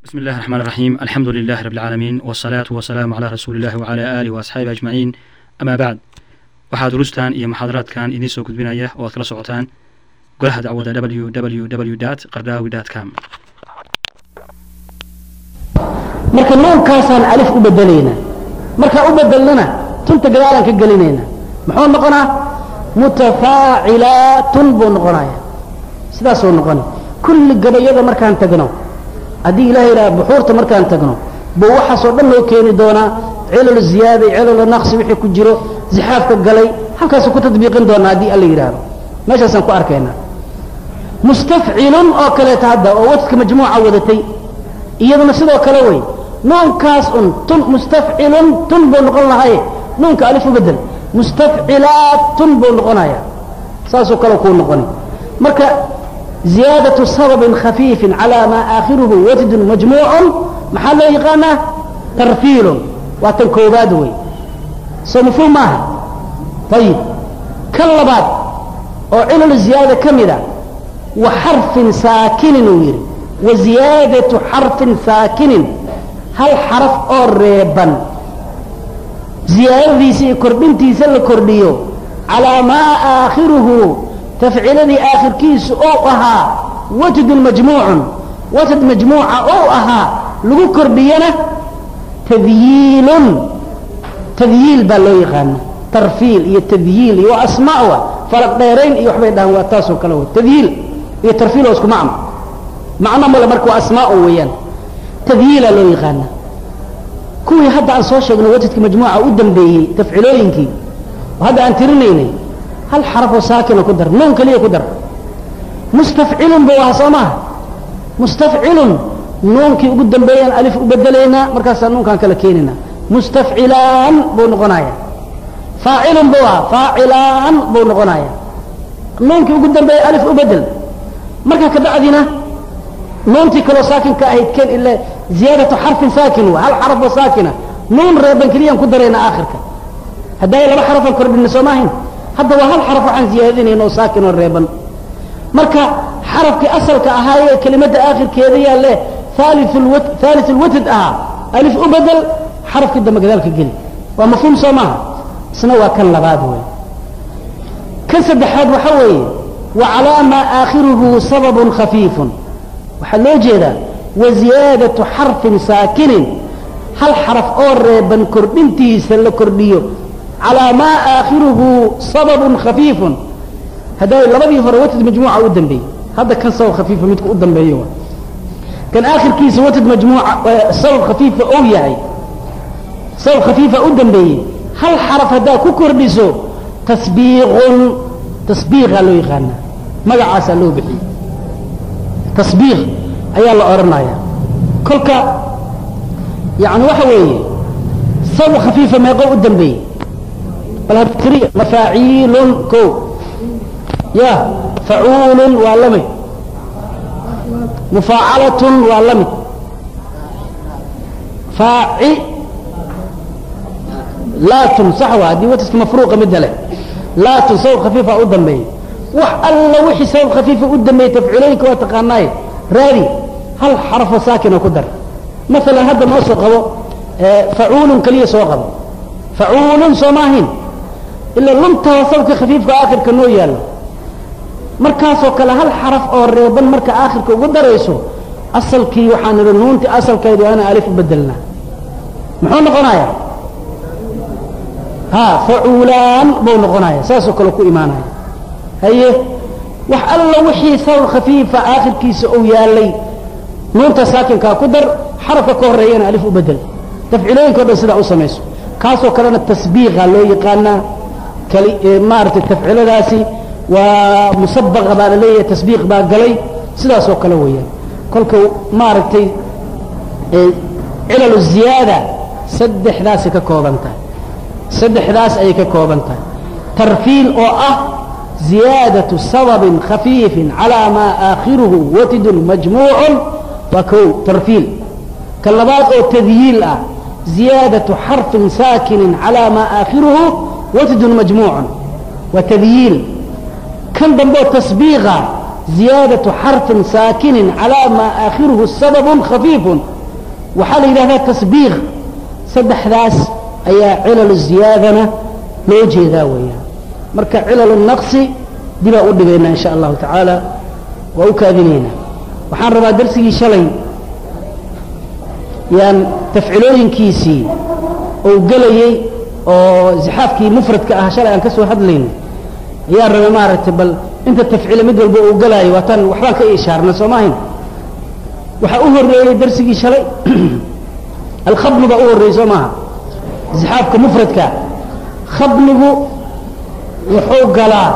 بسم الله الرحمن الرحيم الحمد لله رب العالمين والصلاة والسلام على رسول الله وعلى آله وأصحابه أجمعين أما بعد waxaa durustan iyo muxaadaraadkan idiin soo gudbinaya oo aad kala socotaan golaha dacwada www qardaawi com marka nuunkaasaan alif u bedelaynaa markaa u bedelnana tunta gadaalaan ka gelinaynaa muxuu noqonaa mutafaacilaatun buu noqonaya sidaasuu noqona kulli gabayada markaan tagno haddii ilaha yidhaha buxuurta markaan tagno buu waxaasoo dhan loo keeni doonaa cilal ziyaada iyo cilal naqsi wixii ku jiro zixaafka galay halkaasuu ku tadbiiqin doonaa haddii alla yidhaahdo meeshaasaan ku arkaynaa mustafcilun oo kaleeta hadda oo wadka majmuuca wadatay iyaduna sidoo kale wey nuunkaas un tun mustafcilun tun buu noqon lahaye nuunka alif u bedel mustafcilaatun buu noqonaya saasoo kale kuu noqoni marka ziyaadaةu sababin khafiifin calى maa aakhiruhu wajdun majmuucun maxaa loo yaqaanaa tarfiilun waa tan koobaad wey soo mafhuum maaha ayib kan labaad oo cilal ziyaada ka mida wa xarfin saakinin uu yidhi wa ziyaadaةu xarfin saakinin hal xaraf oo reeban ziyaadadiisa iyo kordhintiisa la kordhiyo calىa maa aakhiruhu tafciladii aakhirkiisu ou ahaa watdun majmuucun watad majmuuca ou ahaa lagu kordhiyana tadyiilun tadyiil baa loo yaqaana tarfiil iyo tadyiil iyo waa asmaawa falaq dheerayn iyo waxbay dhahaan waa taasoo kale wey tadyiil iyo tarfiil oo isku macno macno male marka waa asmaao weeyaan tadyiilaa loo yaqaana kuwii hadda aan soo sheegnay watadka majmuuca u dambeeyey tafcilooyinkii oo hadda aan tirinaynay hal xarafoo saakina ku dar nuun keliya ku dar mustafcilun buu ahaa soo maaha mustafcilun nuunkii ugu dambeeyaan alif u bedelaynaa markaasaa nuunkaan kala keenaynaa mustafcilaan buu noqonaya faacilun buu ahaa faacilaan buu noqonaya nuunkii ugu dambeeya alif u bedel markaa ka bacdina nuuntii kaloo saakinka ahayd ken ila ziyaadatu xarfin saakin wa hal xarafoo saakina nuun reeban keliyaan ku darayna aakhirka haddaay laba xarafaan kordhina soo maahayn hadda waa hal xaraf waxaan ziyaadinayn oo saakin oo reeban marka xarafkii asalka ahaayee kelimadda aakhirkeeda yaalle haali lwatad ahaa alif u bedel xarafkii dambe gadaalka geli waa mafhuum soo maaha isna waa kan labaad wey kan saddexaad waxa weeye wa calaa maa aakhiruhu sababun khafiifun waxaa loo jeedaa wa ziyaadatu xarfin saakinin hal xaraf oo reeban kordhintiisa la kordhiyo calىa maa aakhiruhu sababun khafiifun hadday labadii hore watad majmuuca u dambeeyey hadda kan sabab khafiifa midka u dambeeyo kan aakhirkiisa watad majmuuca sabab khafiifa ou yahay sabab khafiifa u dambeeyey hal xaraf haddaa ku kordhiso tasbiiqun tasbiiqaa loo yaqaana magacaasaa loo bixiyey tasbiiq ayaa la odhanaya kolka yani waxa weeye sabab khafiifa meeqo u dambeeyey mafaaciilun ko ya facuulun waa la mid mufaacalatun waa la mid faaci laatun sax waa haddii wataska mafruuqa midda leh laatun sabab khafiifa u dambeeyey wax alla wixii sabab khafiifa u dambeeyey tafcuulooyinka waa taqaanaaye raadi hal xarafoo saakina ku dar maalan hadda noo soo qabo facuulun keliya soo qabo facuulun soo maahin ila luntaa sababka khafiifka aakhirka noo yaallo markaasoo kale hal xaraf oo reeban marka aakhirka ugu darayso asalkii waxaan idhi nuuntii asalkeedu ana alif u bedelnaa muxuu noqonayaa ha facuulaan buu noqonaya saasoo kale ku imaanaya haye wax alla wixii sabab khafiifa aakhirkiisa uu yaallay nuunta saakinkaa ku dar xarafka ka horreeyana alif u bedel tafcilooyinka o dhan sidaa u samayso kaasoo kalena tasbiiqa loo yaqaanaa maaragtay tafciladaasi waa musabaqa baa la leeyahay tasbiiq baa galay sidaasoo kale weeyaan kolka maaragtay cilalu ziyaada saddexdaasay ka kooban tahay saddexdaas ayay ka kooban tahay tarfiil oo ah ziyaadaةu sababin khafiifin calىa maa aakhiruhu watidun majmuucun waa kow tarfiil ka labaad oo tadyiil ah ziyaadaةu xarfin saakinin calىa maa aakhiruhu watidun majmuucun waa tadyiil kan dambeo tasbiiqa ziyaadaةu xarfin saakinin calىa maa aakhiruhu sababun khafiifun waxaa la yidhahdaa tasbiiq saddexdaas ayaa cilal ziyaadana loo jeedaa weeyaan marka cilal naqsi dibaa u dhigaynaa insha allahu tacaala waa u kaadinaynaa waxaan rabaa darsigii shalay yaan tafcilooyinkiisii ou gelayey oo zixaafkii mufradka ah shalay aan ka soo hadlayno ayaan rabay maaragtay bal inta tafcile mid walba uu gelaayo waataan waxbaan ka ishaarna soo maahayn waxaa u horreeyey darsigii shalay alkhabnu baa u horreeyey soo maaha zixaafka mufradka khabnigu wuxuu galaa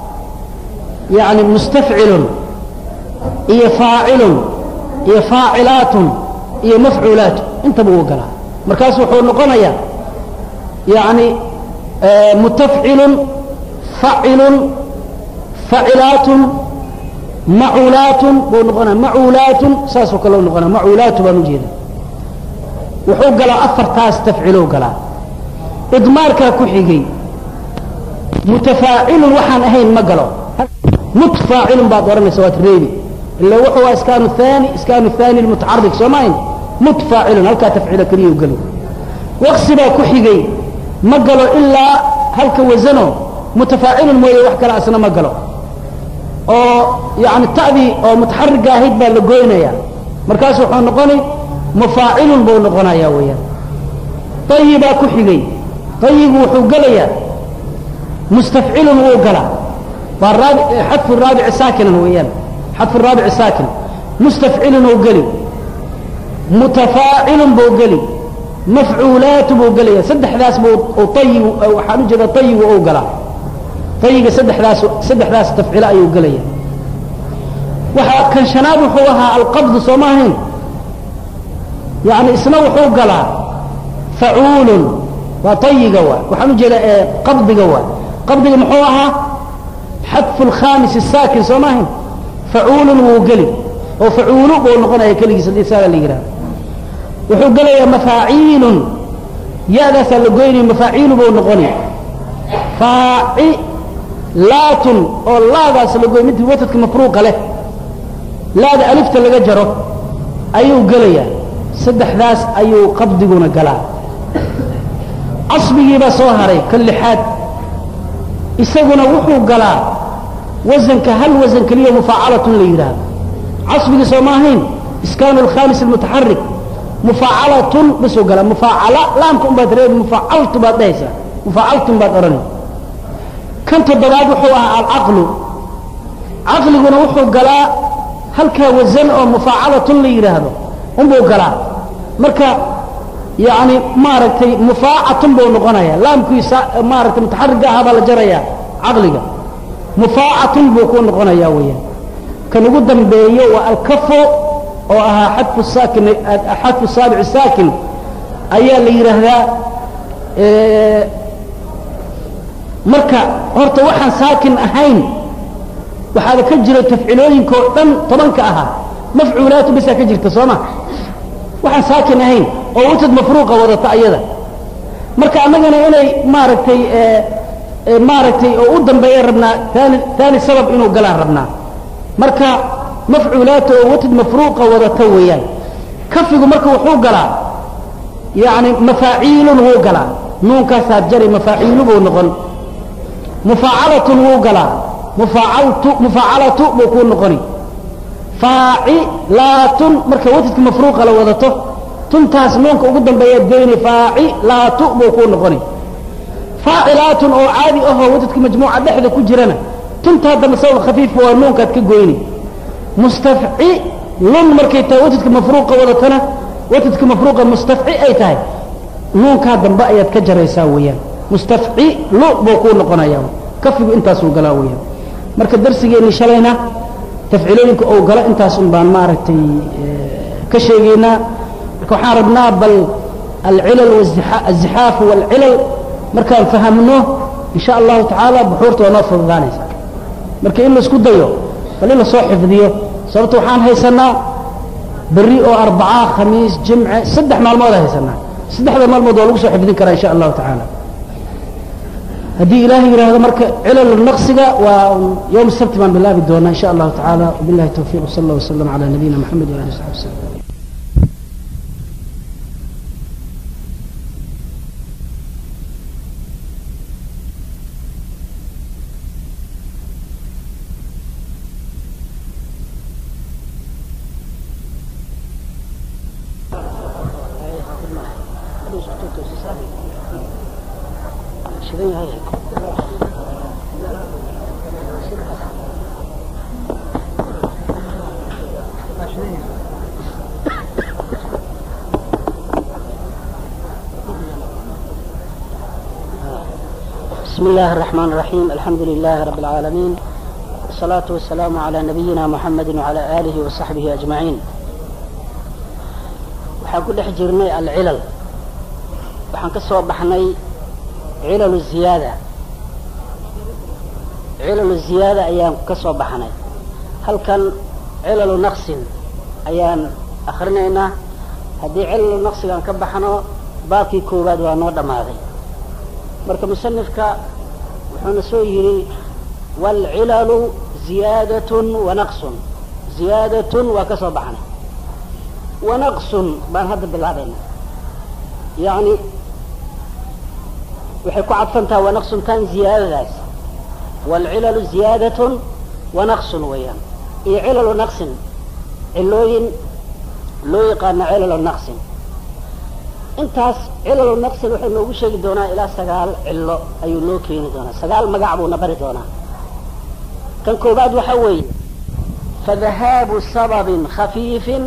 yani mustafcilun iyo faacilun iyo faacilaatun iyo mafcuulaatun intaba uu galaa markaas wuxuu noqonayaa yani mutafcilun facilun facilaatun macuulaatun buu noqonaya macuulaatun saasoo kale u noqonaya macuulaatu baan ujeeda wuxuu galaa afartaas tafcilow galaa idmaarkaa ku xigay mutafaacilun waxaan ahayn ma galo mutfaacilun baad odhanaysa waad reebi ila wuxuu waa iskaanu aani iskaanu haani mutacarik soo maahayn mutfaacilun halkaa tafcilo keliya u galo waqsi baa ku xigay ma galo ilaa halka wasano mutafaacilun mooye wax kale asna ma galo oo yani ta'dii oo mutaxariga ahayd baa la goynaya markaas wuxuu noqonay mufaacilun buu noqonaya weeyaan ayibaa ku xigay ayigu wuxuu gelayaa mustafcilun wuu galaa waa raabi xadfu raabici saakinan weeyaan xadfu raabici saakin mustafcilun uu geli mutafaacilun buu geli mafcuulaatu buu gelaya saddexdaas buu ayigu waxaan u jeeda ayigu uu galaa ayiga saddexdaas saddexdaas tafcilo ayuu gelaya waxaa kan shanaad wuxuu ahaa alqabdu soo ma ahayn yani isna wuxuu galaa facuulun waa ayiga waay waxaan u jeeda qabdiga waay qabdiga muxuu ahaa xadfu lkhamis saakin soo ma ahayn facuulun wuu geli oo facuulu buu noqonaya keligiis haddii saaga la yidhaha wuxuu gelayaa mafaaciilun ya-daasaa la goynaya mafaaciilu buu noqonay faacilaatun oo laadaas la goy mid watadka mafruuqa leh laada alifta laga jaro ayuu gelayaa saddexdaas ayuu qabdiguna galaa casbigiibaa soo haray ka lixaad isaguna wuxuu galaa wasanka hal wasan keliya mufaacalatun la yidhaahdo casbigii soo ma ahayn iskaanu alkhamis almutaxarik mufaacalatun bisuu galaa mufaacala laamka unbaad reebi mufaacaltu baad dhahaysaa mufaacaltun baad odhanay kan toddobaad wuxuu ahaa alcaqlu caqliguna wuxuu galaa halkaa wasan oo mufaacalatun la yidhaahdo unbuu galaa marka yani maaragtay mufaacatun buu noqonaya laamkiisa maaragtay mutaxariga ahaa baa la jaraya caqliga mufaacatun buu ku noqonaya weeyaan kan ugu dambeeyo waa alkafo oo ahaa xadfu saakin xadfu saabici saakin ayaa la yidhaahdaa marka horta waxaan saakin ahayn waxaaba ka jira tafcilooyinka oo dhan tobanka ahaa mafcuulaatu bisaa ka jirta soo ma waxaan saakin ahayn oo watad mafruuqa wadata ayada marka annagana inay maaragtay maaragtay oo u dambeeya rabnaa taani taani sabab inuu galaan rabnaa marka mafcuulaata oo watad mafruuqa wadata weeyaan kafigu marka wuxuu galaa yani mafaaciilun wuu galaa nuunkaasaad jari mafaaciilu buu noqon mufaacalatun wuu galaa mufaacaltu mufaacalatu buu kuu noqoni faacilaatun marka watadka mafruuqa la wadato tuntaas nuunka ugu dambeeyaad goyni faacilaatu buu kuu noqoni faacilaatun oo caadi ahoo watadka majmuuca dhexda ku jirana tuntaa dambe sabab khafiifka waa nuunkaad ka goyni mustafcilun markay tahay watadka mafruuqa wadatana watadka mafruuqa mustafci ay tahay nuunkaa dambe ayaad ka jaraysaa weeyaan mustafcilu buu kuu noqonaya kafigu intaasuu galaa weeyaan marka darsigeenni shalayna tafcilooyinka ou galo intaasun baan maaragtay ka sheegaynaa marka waxaan rabnaa bal alcilal azixaafu waalcilal markaan fahamno in sha allahu tacaala buxuurta waa noo fududaanaysaa marka in laisku dayo bal in lasoo xifdiyo sababto waxaan haysanaa berri oo arbacaa khamiis jimce saddex maalmoodaan haysanaa saddexda maalmood waa lagu soo xifdin karaa in sha allahu tacaala haddii ilaahay yidhaahdo marka cilal naqsiga waa yowm sabti baan bilaabi doonaa in sha allahu tacaala wabillahi towfiiq wsala allah wasalam calaa nabiyina maxamed waali saxbi wasalam shidan yahay بسم الله الرحمن الرحيم الحمد لله رب العالمين والصلاة والسلام على نبينا محمد وعلى آله وصحبه أجمعين waxaan ku dhex jirnay alcilal waxaan ka soo baxnay cilalu ziyaada cilalu ziyaada ayaan ka soo baxnay halkan cilalu naqsin ayaan akrinaynaa haddii cilalu naqsigaan ka baxno baabkii koowaad waa noo dhammaaday marka musanifka wuxuuna soo yidhi waalcilalu ziyaadatun wa naqsun ziyaadatun waa ka soo baxnay wanaqsun baan hadda bilaabayna yacni waxay ku cadfantaha wanaqsuntaan ziyaadadaas waalcilalu ziyaadatun wanaqsun weeyaan iyo cilalu naqsin cilooyin loo yaqaano cilalu naqsin intaas cilalu naqsin wuxuu noogu sheegi doonaa ilaa sagaal cilo ayuu noo keeni doonaa sagaal magac buuna bari doonaa kan koobaad waxaa weeye fadahaabu sababin khafiifin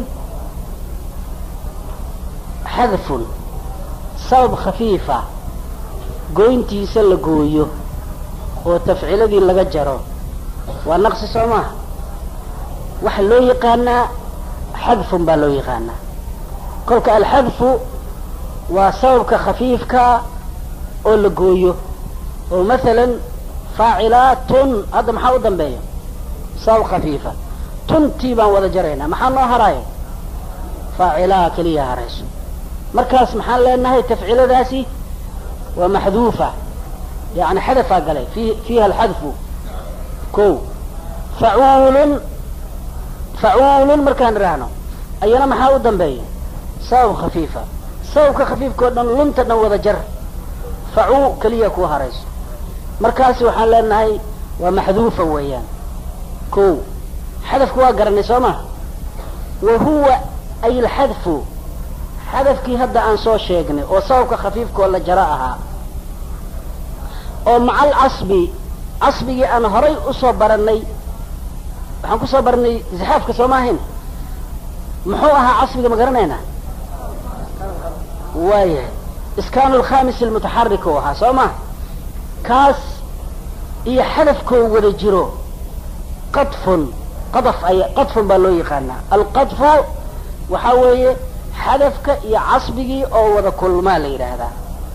xadfun sabab khafiifa goyntiisa la gooyo oo tafciladii laga jaro waa naqsi soo maha waxa loo yaqaanaa xadfun baa loo yaqaanaa kolka alxadfu waa sababka khafiifka oo la gooyo oo masalan faacilaatun hadda maxaa u dambeeya sabab khafiifa tuntii baan wada jaraynaa maxaa noo haraayo faacilaha keliya harayso markaas maxaan leenahay tafciladaasi waa maxduufa yani xadafaa galay fi fiiha alxadfu ko facuulun facuulun markaan idhaahno ayana maxaa u dambeeya sabab khafiifa sababka khafiifka o dhan lunta dhan wada jar facuu keliya ku harayso markaasi waxaan leenahay waa maxduufa weeyaan ko xadafku waa garanay soo ma wa huwa ay alxadfu xadafkii hadda aan soo sheegnay oo sababka khafiifkoo la jaro ahaa oo maca alcasbi casbigii aan horay usoo baranay waxaan kusoo baranay zixaafka soo maahayn muxuu ahaa casbiga ma garanaynaa waayahay iskaanu alkhamis almutaxarik u ahaa soo ma kaas iyo xadafkoo wada jiro qadfun qadaf ay qadfun baa loo yaqaanaa alqadfu waxaa weeye xadafka iyo casbigii oo wada kulmaa la yidhaahdaa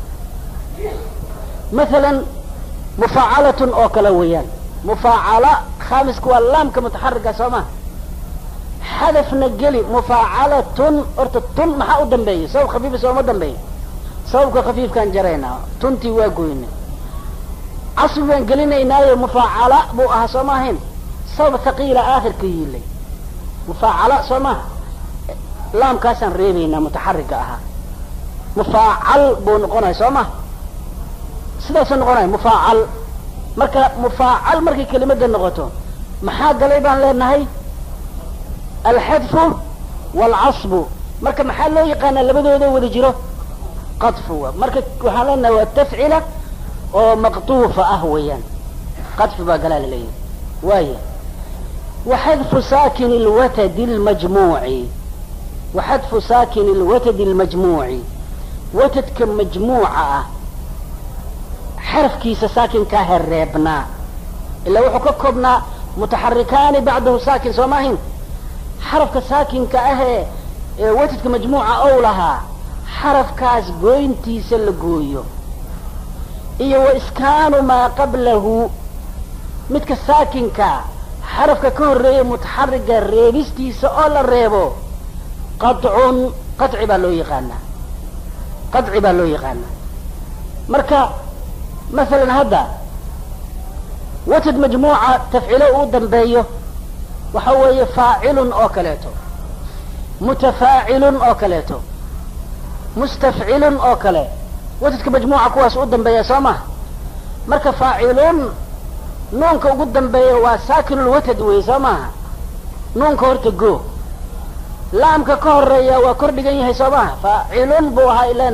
masalan mufaacalatun oo kale weeyaan mufaacala khamiska waa laamka mutaxarika soo ma xadafna geli mufaacalatun horta tun maxaa u dambeeya sabab khafiifa sooma dambeeya sababka khafiifkaan jaraynaa tuntii waa goyna casbi baan gelinaynaayo mufaacala buu ahaa soo ma ahayn sabab thaqiila aakhirka yiilay mufaacala soo maha laamkaasaan reebaynaa mutaxarika ahaa mufaacal buu noqonaya soo ma sidaasuu noqonaya mufaacal marka mufaacal markay kelimada noqoto maxaa galay baan leenahay alxadfu waalcasbu marka maxaa loo yaqaanaa labadooda wada jiro qadfu marka waxaan leenahay waa tafcila oo maqtuufa ah weeyaan qadfi baa galaa laleeyahay waaya waxadfu saakin lwatadi lmajmuuci waxadfu saakin lwatadi lmajmuuci watadka majmuuca ah xarafkiisa saakinkaa hereebnaa ilaa wuxuu ka koobnaa mutaxarikaani bacdahu saakin soo maahin xarafka saakinka ahee ee watadka majmuuca ow lahaa xarafkaas gooyntiisa la gooyo iyo wa iskaanu maa qablahu midka saakinka xarafka ka horreeya mutaxariga reebistiisa oo la reebo qadcun qaci baa loo yaqaanaa qaci baa loo yaqaanaa marka masalan hadda watad majmuuca tafcilo uu dambeeyo waxa weeye faacilun oo kaleeto mutafaacilun oo kaleeto mustafcilun oo kale watadka majmuuca kuwaas u dambeeya soo maha marka faacilun nuunka ugu dambeeya waa saakinulwatad wey soo maaha nuunka horta go laamka ka horeeya waa kor dhigan yahay soo maha faacilun buu ahaa ilane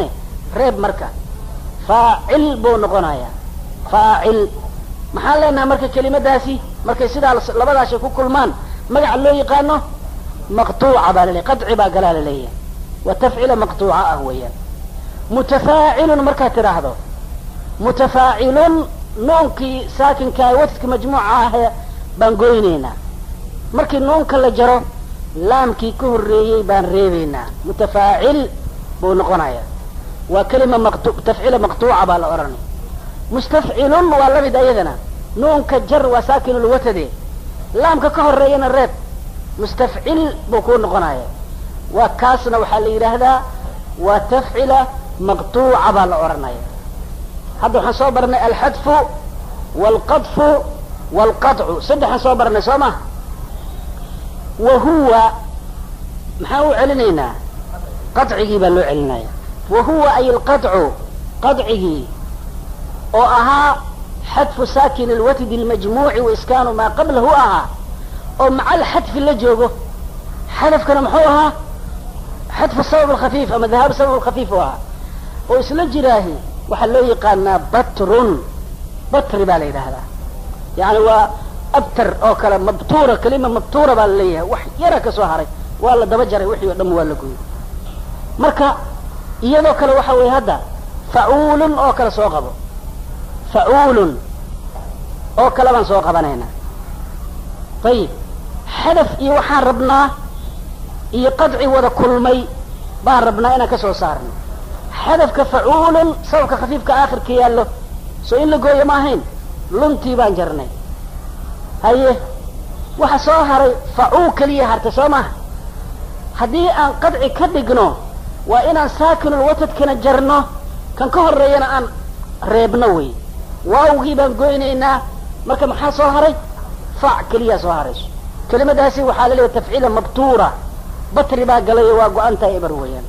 reeb marka faacil buu noqonayaa faacil maxaan leenahay marka kelimadaasi markay sidaa labadaashay ku kulmaan magaca loo yaqaano maqtuuca baa laleeyahy qadci baa galaa la leeyahay wa tafcila maqtuuca ah weeyaan mutafaacilun markaad tidhaahdo mutafaacilun nuunkii saakinkaa watadka majmuuca ahe baan goynaynaa markii nuunka la jaro laamkii ka horreeyey baan reebaynaa mutafaacil buu noqonayaa waa kelima maqtu tafcila maqtuuca baa la odhanay mustafcilun waa la mid ayadana nuunka jar waa saakinulwatade laamka ka horeeyana reeb mustafcil buu kuu noqonaya waa kaasna waxaa la yidhaahdaa waa tafcila maqtuuca baa la odhanaya hadda waxaan soo barnay alxadfu waalqadfu waalqaطcu saddexaan soo barnay soo ma wa huwa maxaan u celinaynaa qaطcigii baa loo celinaya wa huwa ay alqaطcu qaطcigii oo ahaa xadfu saakin alwatdi almajmuuci waiskaanu maa qablahu ahaa oo maca alxadfi la joogo xadafkana muxuu ahaa xadfu sabab alkhafiif ama dahaabu sabab alkhafiif u ahaa oo isla jiraahi waxaa loo yaqaanaa batrun batri baa la yidhaahdaa yani waa abtar oo kale mabtuura kelima mabtuura baa la leeyahay wax yara ka soo haray waa la daba jaray wixii o dham waa la gooyey marka iyadoo kale waxa weeye hadda facuulun oo kale soo qabo facuulun oo kale baan soo qabanaynaa ayib xadaf iyo waxaan rabnaa iyo qadci wada kulmay baan rabnaa inaan ka soo saarno xadafka facuulun sababka khafiifka aakhirka yaallo soo in la gooyo ma ahayn luntii baan jarnay haye waxa soo haray facuu keliya harta soo maha haddii aan qadci ka dhigno waa inaan saakinul watadkana jarno kan ka horeeyana aan reebno wey waawgii baan goynaynaa marka maxaa soo haray fac keliyaa soo harayso kelimadaasi waxaa la leeyahay tafciila mabtuura batri baa galayo waa go-antahay eber weeyaan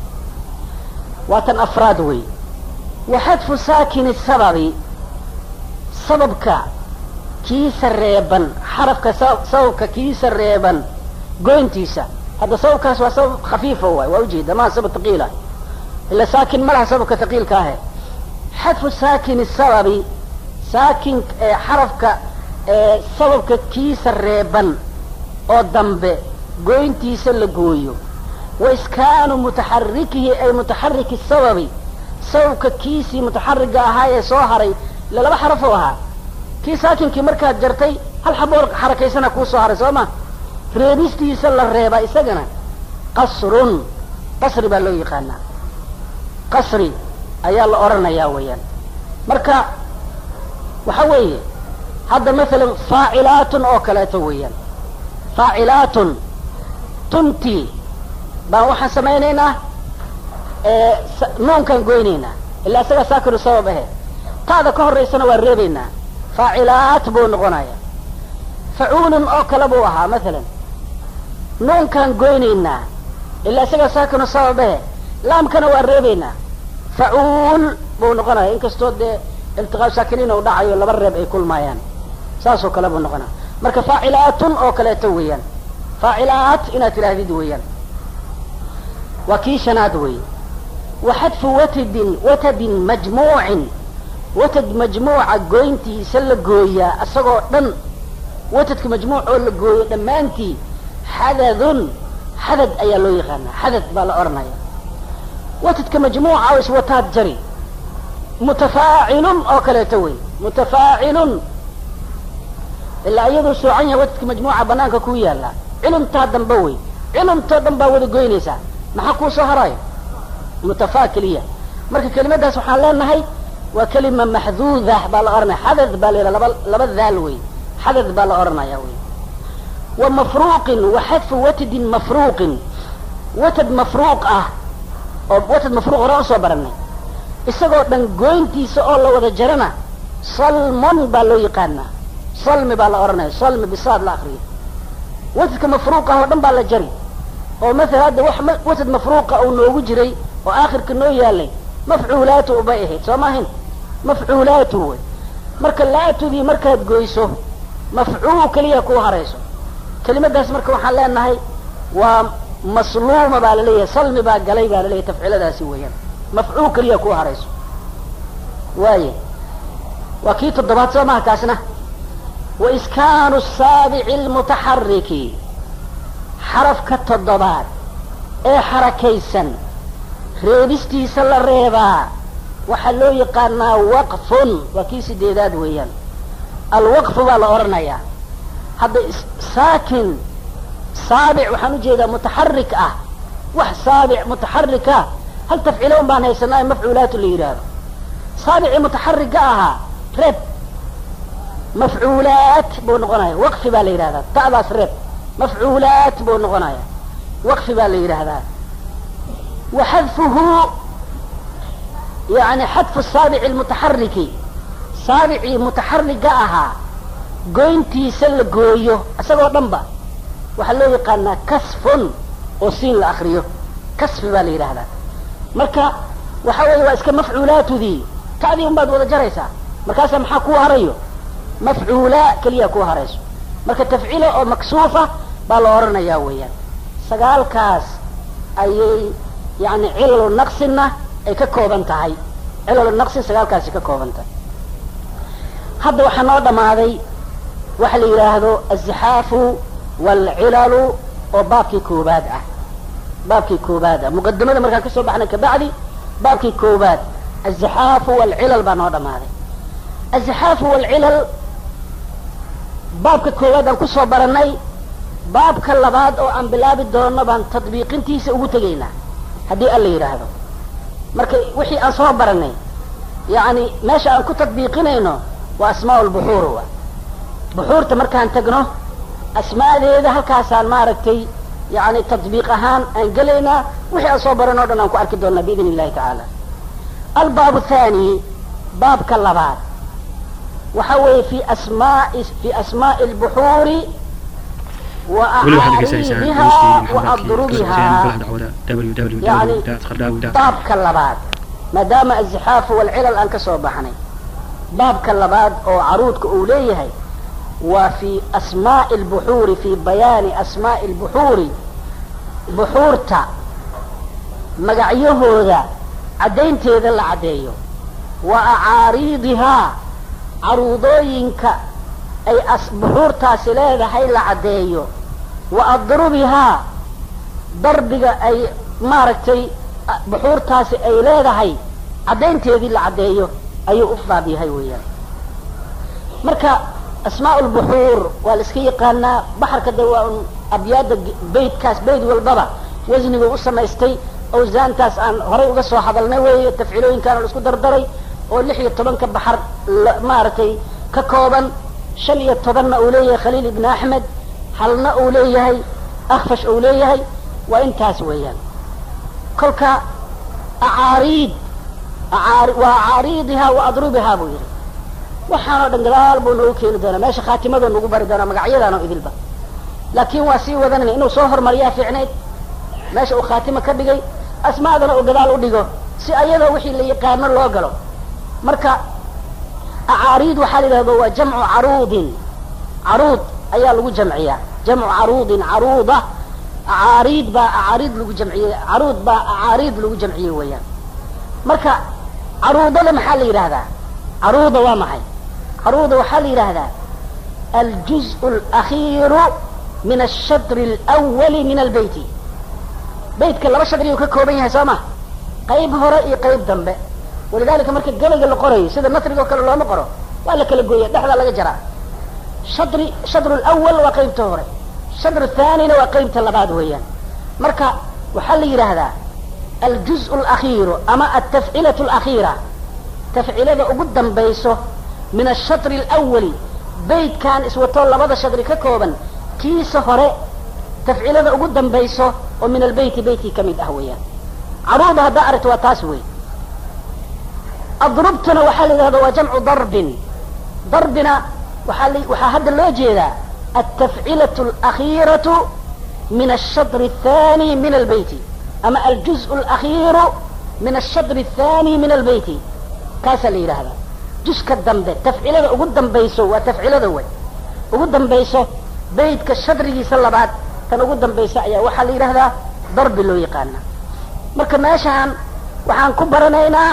waa tan afraad wey wa xadfu saakini sababi sababka kiisa reeban xarafka sababka kiisa reeban goyntiisa hadda sababkaas waa sabab khafiifa waay waa ujeeda maa sabab taqiilah ila saakin ma laha sababka taqiilka ahe xadfu saakini sababi saakin xarafka sababka kiisa reeban oo dambe goyntiisa la gooyo wa iskaanu mutaxarikihi ay mutaxariki sababi sababka kiisii mutaxariga ahaa ee soo haray ila laba xaraf oo ahaa kii saakinkii markaad jartay hal xaboor xarakaysana kuu soo haray soo ma reebistiisa la reebaa isagana qasrun qasri baa loo yaqaanaa qasri ayaa la odhanayaa weeyaan marka waxa weeye hadda masalan faacilaatun oo kaleeto weeyaan faacilaatun tuntii baan waxaan samaynaynaa nuunkaan goynaynaa ilaa isagaa saakinu sabab ahe taada ka horaysana waan reebaynaa faacilaat buu noqonaya facuulun oo kale buu ahaa masalan nuunkaan goynaynaa ilaa isagaa saakinu sabab ahe laamkana waan reebaynaa facuul buu noqonaya inkastoo dee iltiqaa saakiniin u dhacayo laba reeb ay kulmaayaan saasoo kale buu noqonaya marka faacilaatun oo kaleeto weeyaan faacilaat inaad tidhaahdid weeyaan waa kii shanaad wey wa xadfu watadin watadin majmuucin watad majmuuca goyntiisa la gooyaa isagoo dhan watadka majmuuc oo la gooyo dhammaantii xadadun xadad ayaa loo yaqaanaa xadad baa la odhanaya watadka majmuuca oo iswataad jari mutafaacilun oo kaleeto wey mutafaacilun ilaa iyaduu soocan yahay watadka majmuuca banaanka ku yaala cilumtaa dambe wey cilumtoo dhan baa wada goynaysaa maxaa kuu soo haraayo mutafaa keliya marka kelimadaas waxaan leenahay waa kelima maxduuda baa la odhanaya xadad baa la yidhaha laba laba daal wey xadad baa la odhanaya wey wa mafruuqin wa xadfu watadin mafruuqin watad mafruuq ah oo watad mafruuq hore usoo baranay isagoo dhan goyntiisa oo la wada jarana salmon baa loo yaqaanaa salmi baa la odhanaya salmi bisaad la akriyo watadka mafruuq ah oo dhan baa la jari oo maala hadda wax watad mafruuqa uu noogu jiray oo aakhirka noo yaalay mafcuulaatu ubay ahayd soo maahin mafcuulaatu wey marka laatudii markaad goyso mafcuul keliya kuu harayso kelimadaas marka waxaan leenahay waa masluuma baa laleeyahay salmi baa galay baa laleeyahay tafciladaasi weeyaan mafcuul keliya ku harayso waaye waa kii toddobaad soo maha kaasna wa iskaanu saabici almutaxariki xarafka toddobaad ee xarakaysan reebistiisa la reebaa waxaa loo yaqaanaa waqfun waa kii sideedaad weeyaan alwaqfu baa la odhanayaa hadda saakin saabic waxaan ujeedaa mutaxarik ah wax saabic mutaxarik ah hal tafciilo un baan haysanaa ee mafcuulaatu la yidhaahdo saabicii mutaxarigga ahaa reeb mafcuulaat buu noqonaya waqfi baa la yidhahdaa ta'daas reeb mafcuulaat buu noqonaya waqfi baa la yidhaahdaa wa xadfuhu yani xadfu saabici almutaxariki saabicii mutaxarigga ahaa goyntiisa la gooyo isagoo dhan ba waxaa loo yaqaanaa kasfun oo siin la akriyo kasfi baa la yidhaahdaa marka waxa weeye waa iska mafcuulaatudii ta'dii un baad wada jaraysaa markaasaa maxaa kuu harayo mafcuula keliya kuu harayso marka tafciila oo maksuufa baa la odhanayaa weeyaan sagaalkaas ayay yani cilalu naqsinna ay ka kooban tahay cilalu naqsin sagaalkaasi ka kooban tahay hadda waxaa noo dhammaaday waxa la yidhaahdo azixaafu waalcilalu oo baabkii koobaad ah baabkii koobaad ah muqadimada markaan kasoo baxnay kabacdi baabkii koobaad azixaafu waalcilal baa noo dhammaaday azixaafu waalcilal baabka koowaad aan kusoo baranay baabka labaad oo aan bilaabi doono baan tadbiiqintiisa ugu tegaynaa haddii alla yidhaahdo marka wixii aan soo baranay yani meesha aan ku tadbiiqinayno waa asmaa lbuxuur wa buxuurta markaan tagno asmaadeeda halkaasaan maaragtay yani tadbiiq ahaan aan gelaynaa wixii aan soo baran o dhan aan ku arki doonaa biidn illahi tacaala albaab thani baabka labaad waxa weeye fi asmaai fi asmaai lbuxuuri wa acaariidiha wa adrubiha yani baabka labaad maadaama azixaafu walcilal aan ka soo baxnay baabka labaad oo caruudka uu leeyahay waa fi asmaai lbuxuuri fi bayaani asmaai lbuxuuri buxuurta magacyahooda caddaynteeda la caddeeyo wa acaariidihaa caruudooyinka ay buxuurtaasi leedahay la caddeeyo wa adrubihaa darbiga ay maaragtay buxuurtaasi ay leedahay caddaynteedii la caddeeyo ayuu u baab yahay weeyaan marka asmaa lbuxuur waa la iska yaqaanaa baxarka de waa un abyaada beytkaas beyt walbaba wasnigu u samaystay awsaantaas aan horay uga soo hadalnay weeye tafciilooyinkaana la isku dardaray oo lix iyo tobanka baxar maaragtay ka kooban shan iyo tobanna uu leeyahay khaliil ibn axmed halna uu leeyahay akfash uu leeyahay waa intaas weeyaan kolka acaariid waa acaariidihaa wa adrubihaa buu yidhi waxaanoo dhan gadaal buu noogu keeni doonaa meesha khaatimadu nagu bari doonaa magacyadaano idilba laakiin waa sii wadanayna inuu soo hormariyaa fiicnayd meesha uu khaatimo ka dhigay asmaadana uu gadaal u dhigo si ayadoo wixii la yaqaano loo galo marka acaariid waxaa la yidhahda waa jamcu caruudin caruud ayaa lagu jamciyaa jamcu caruudin caruuda acaariid baa acaariid lagu jamciyey caruud baa acaariid lagu jamciyey weeyaan marka caruudada maxaa la yidhahdaa caruuda waa maxay caruuda waxaa la yidhaahdaa aljuzء اlakhiiru min ashadri اlأwali min albeyti beytka laba shadriyuu ka kooban yahay soo ma qayb hore iyo qayb dambe walidalika marka gabayga la qorayo sida nasriga o kale looma qoro waa la kala gooya dhexdaa laga jaraa shadri shadru lawal waa qaybta hore shadru thanina waa qaybta labaad weeyaan marka waxaa la yidhaahdaa aljuzء اlakhiiru ama altafcilaة اlakhiira tafcilada ugu dambayso min ashadri اlawali beytkan iswatoo labada shadri ka kooban kiisa hore tafcilada ugu dambayso oo min albeyti beytkii ka mid ah weeyaan caruuda haddaa aragto waa taas wey adrubtuna waxaa la yidhahda waa jamcu darbin darbina waaa waxaa hadda loo jeedaa altafcilaة اlakhiiraةu min ashadri الthani min albeyti ama aljuzء اlakhiiru min ashadri الthani min albeyti kaasaa la yidhaahdaa juska dambe tafcilada ugu dambayso waa tafcilada way ugu dambayso beytka shadrigiisa labaad tan ugu dambaysa ayaa waxaa la yidhahdaa darbi loo yaqaana marka meeshaan waxaan ku baranaynaa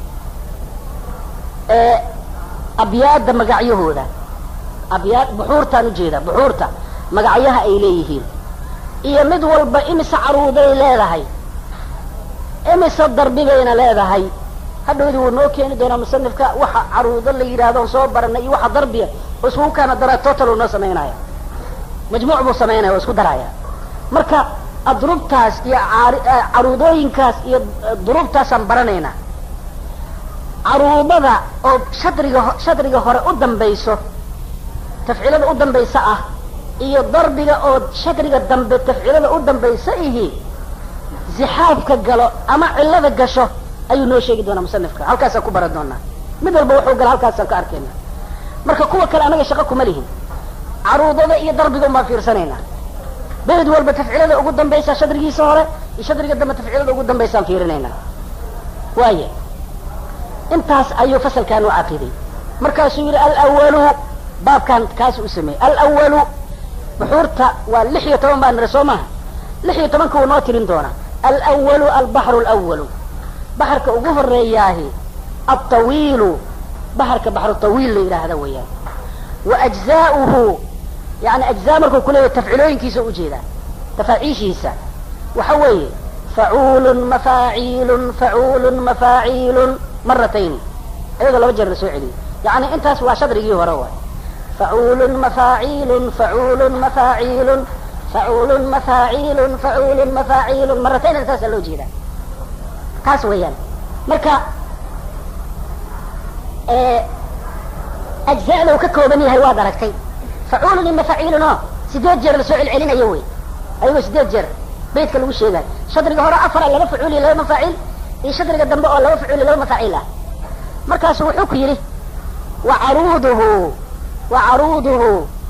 abyaadda magacyahooda abyaad buxuurtaan ujeeda buxuurta magacyaha ay leeyihiin iyo mid walba imise caruuday leedahay imise darbigayna leedahay hadhowdii wuu noo keeni doonaa musanifka waxa caruudo la yidhaahdo on soo baranay iyo waxa darbiya oo iskugu kaana dara total uu noo samaynaya majmuuc buu samaynaya oo isku daraya marka adrubtaas iyo caruudooyinkaas iyo durubtaasaan baranaynaa caruudada oo shadriga shadriga hore u dambayso tafcilada u dambaysa ah iyo darbiga oo shadriga dambe tafcilada u dambaysa ihi zixaafka galo ama cillada gasho ayuu noo sheegi doonaa musanifka halkaasaan ku baran doonaa mid walba wuxuu gala halkaasaan ka arkayna marka kuwa kale anaga shaqo kuma lihin caruudada iyo darbiga umaan fiirsanaynaa beled walba tafcilada ugu dambaysa shadrigiisa hore iyo shadriga dambe tafcilada ugu dambaysaan fiirinaynaa waaya intaas ayuu fasalkan u caqiday markaasuu yidhi alawalu baabkan kaas u sameeyey alawalu buxuurta waa lix iyo toban baa nira soo maaha lix iyo tobanka wuu noo tirin doonaa alwalu albaxru alwalu baxarka ugu horeeyaahi alطawiilu baxarka baxru tawiil la yidhaahda weeyaan wa ajzaa'uhu yani ajzaa markuu kuleeyahy tafcilooyinkiisa ujeedaa tafaaciishiisa waxa weeye facuulun mafaaciilun facuulun mafaaciilun maratayni iyadoo laba jeer la soo celiyey yani intaas waa shadrigii hore waay facuulun mafaaciilun facuulun mafaaciilun facuulun mafaaciilun facuulun mafaaciilun maratayn intaasaa loo jeedaa taas weeyaan marka ajza'da uu ka kooban yahay waad aragtay facuulun iyo mafaciilun oo sideed jeer lasoo celcelinayo wey ayagoo sideed jeer beydka lagu sheegayo shadriga hore afara laba facuul iyo laba mafaaciil iyo shadriga dambe oo laba facuul iyo laba mafaaciil ah markaasu wuxuu ku yidhi wa caruuduhu wa caruuduhu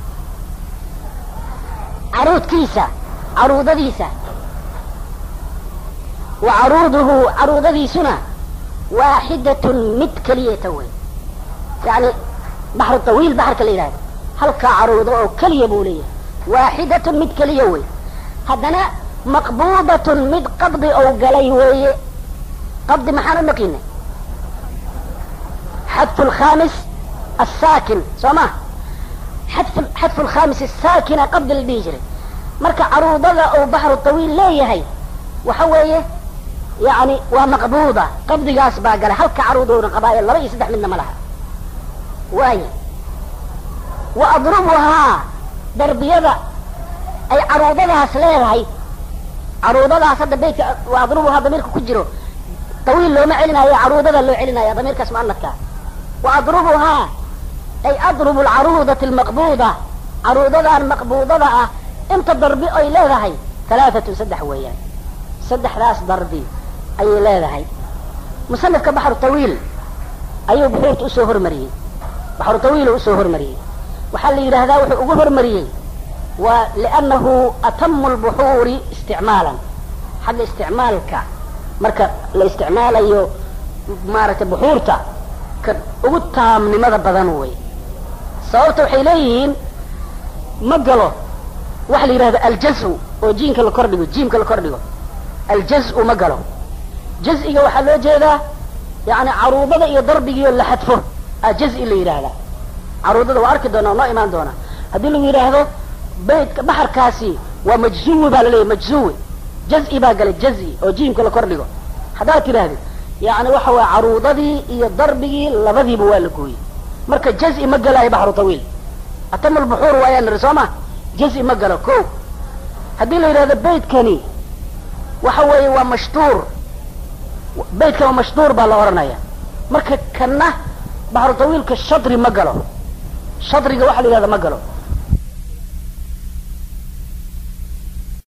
caruudkiisa caruudadiisa wa caruuduhu caruudadiisuna waaxidatun mid keliyata wey yani baxru tawiil baxarka la yidhahdo halkaa caruudo oo keliya buu leeyahay waaxidatun mid keliya wey haddana maqbuudatun mid qabdi ou galay weeye qabdi maxaan u naqinay xadfu lkhamis asaakin soo ma xadfu xadfu lkhamis asaakina qabdi la dhihi jiray marka caruudada uu baxru tawiil leeyahay waxa weeye yani waa maqbuuda qabdigaas baa galay halka caruudowna qabaayo laba iyo saddex midna ma laha waaya wa adrubuhaa darbiyada ay caruudadaas leedahay caruudadaas hadda beytka wa adrubuhaa damiirka ku jiro tawiil looma celinayo caruudada loo celinaya damiirkaas muanadka wa adrubuhaa ay adrubu alcaruudati almaqbuuda caruudadan maqbuudada ah inta darbi ay leedahay halaatatun saddex weeyaan saddexdaas darbi ayay leedahay musanifka baxru tawiil ayuu buxuurta usoo hormariyey baxru tawiil uu usoo hormariyey waxaa la yidhaahdaa wuxuu ugu hormariyey waa liannahu atamu lbuxuuri isticmaalan xagga isticmaalka marka la isticmaalayo maaragtay buxuurta ka ugu taamnimada badan wey sababta waxay leeyihiin ma galo waxa la yidhahda aljazu oo jiinka la kordhigo jiimka la kordhigo aljazu ma galo jaz-iga waxaa loo jeedaa yani caruudada iyo darbigiio la xadfo a jaz-i la yidhaahdaa caruudada waa arki doonaa noo imaan doonaa haddii lagu yidhaahdo beytka baxarkaasi waa majzuwi baa laleeyahy majzuwi jaz-i baa galay jaz-i oo jiimka la kordhigo haddaad tidhahdid yani waxa waya caruudadii iyo darbigii labadiiba waa la gooyey marka jaz-i ma galaayo baxru tawiil atam lbuxuur waayaa niri soo ma jaz-i ma galo ko haddii la yidhahdo beytkani waxa weeye waa mashtuur beytkan waa mashtuur baa la odhanaya marka kana baxru tawiilka shadri ma galo shadriga waxa la yidhahda ma galo